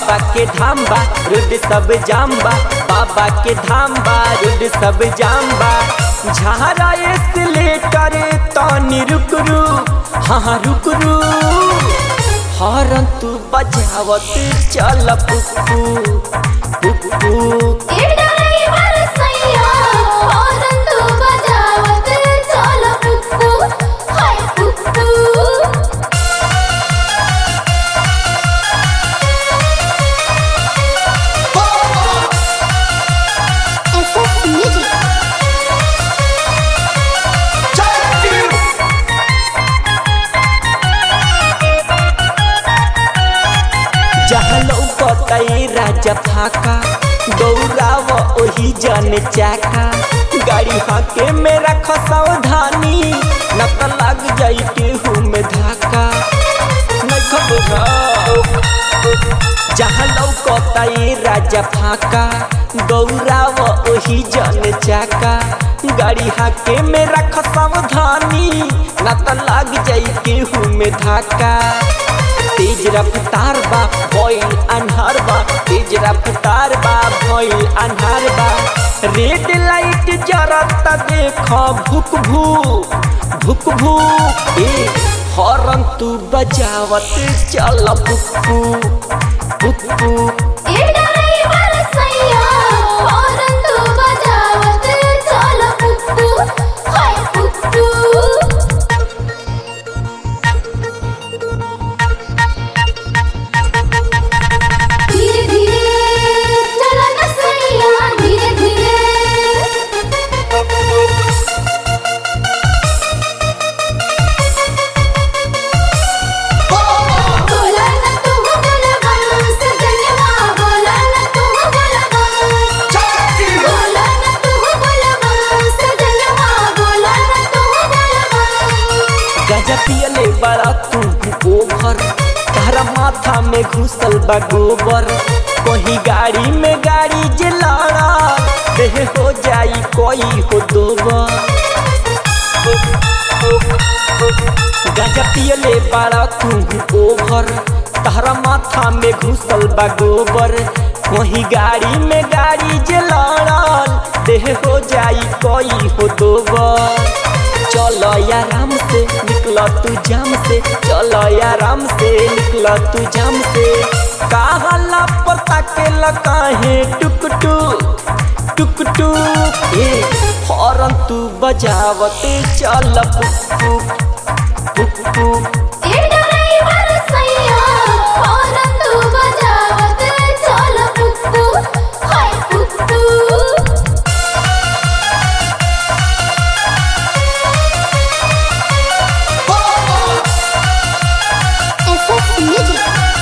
बाबा के धाम बा रोड सब जाम बा बाबा के धाम बा रोड सब जाम बा झारा एस्केलेटर तनी रुक रू हाँ हाँ रुक रू हॉर्न तू बजावत चल पुप्पू पुप्पू ए ड्राइवर सैया हॉर्न तू बजावत चल पुप्पू हाय पुप्पू एसएस म्यूजिक जहाँ लौकतई राजा फाका दौड़ाव ओही जन चाका गाड़ी हाके मेरा खसावधानी न त लग जाई केहू में धाका नहीं खबर जहाँ लौकतई राजा फाका दौड़ाव ओही जन चाका गाड़ी हाके मेरा खसावधानी न त लग जाई केहू में धाका तेज रफ्तार बा भइल अन्हार बा तेज रफ्तार बा भइल अन्हार बा रेड लाइट जरत देख भुक भू भुक भू ए हॉर्न तू बजावत चल पुप्पू पुप्पू ए ड्राइवर सैया हॉर्न तू बजावत चल पुप्पू हाय पुप्पू धीरे धीरे चला न सैया धीरे धीरे बोला न तू बोला बम सजनवा बोला न तू बोला बम बोला न तू बोला बम सजनवा बोला न तू बोला बम गजा पियले बड़ा तू ओभर तारा माथा में घुसल बा गोबर कहीं गाड़ी में गाड़ी जे लड़ा देह हो जाई कोई हो दोबर गजा पियले बड़ा तू ओभर तारा माथा में घुसल बा गोबर कहीं गाड़ी में गाड़ी जे लड़ल देह हो जाई कोई हो दोबर चलो आराम से निकल तू जाम से चलो आराम से निकल तू जाम से कहला पता के लकाहे टुक टुक टुक टुक ए हॉर्न तू बजावत चल पुप्पू पुप्पू ए ड्राइवर सैया हॉर्न तू बजावत चल पुप्पू हाय पुप्पू एसएस म्यूजिक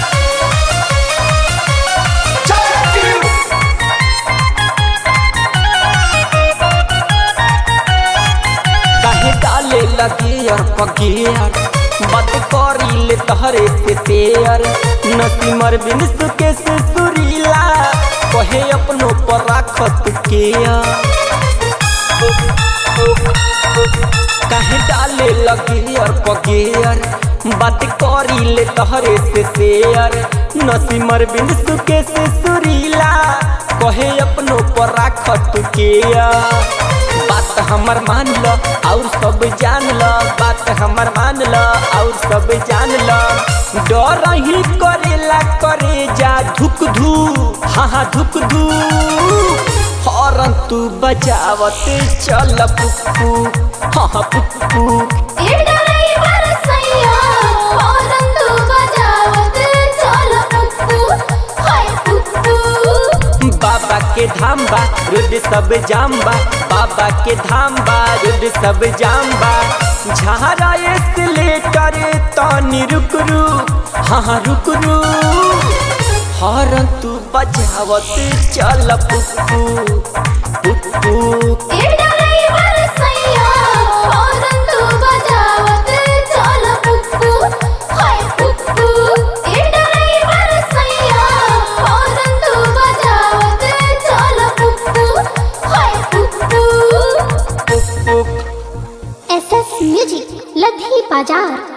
काहे डाले लगे और पगेर बात करी ले तहरे से शेयर नसीमर बिन सुके से सुरीला कहे अपनो पर राखत के काहे डाले लगे और पगेर बात करी ले तहरे से शेयर नसीमर बिन सुके से सुरीला कहे अपनो पर राखत के बात हमर मान ल और सब जान ल बात हमर मान ल और सब जान ल डर ही करेला करे जा धुक धू हाँ हाँ धुक धू हॉर्न तू बजावत चल पुप्पू हाँ हाँ पुप्पू ए ड्राइवर सैया हॉर्न तू बजावत चल पुप्पू हाय पुप्पू बाबा के धाम बा रोड सब जाम बा बाबा के धाम बा रोड सब जाम बा झारा एस्केलेटर तनी रुक रू हाँ हाँ रुक रू हॉर्न तू बजावत चल पुप्पू पुप्पू ए ड्राइवर सैया हॉर्न तू बजावत चल पुप्पू हाय पुप्पू ए ड्राइवर सैया हॉर्न तू बजावत चल पुप्पू हाय पुप्पू पुप्पू एसएस म्यूजिक लधी बाजार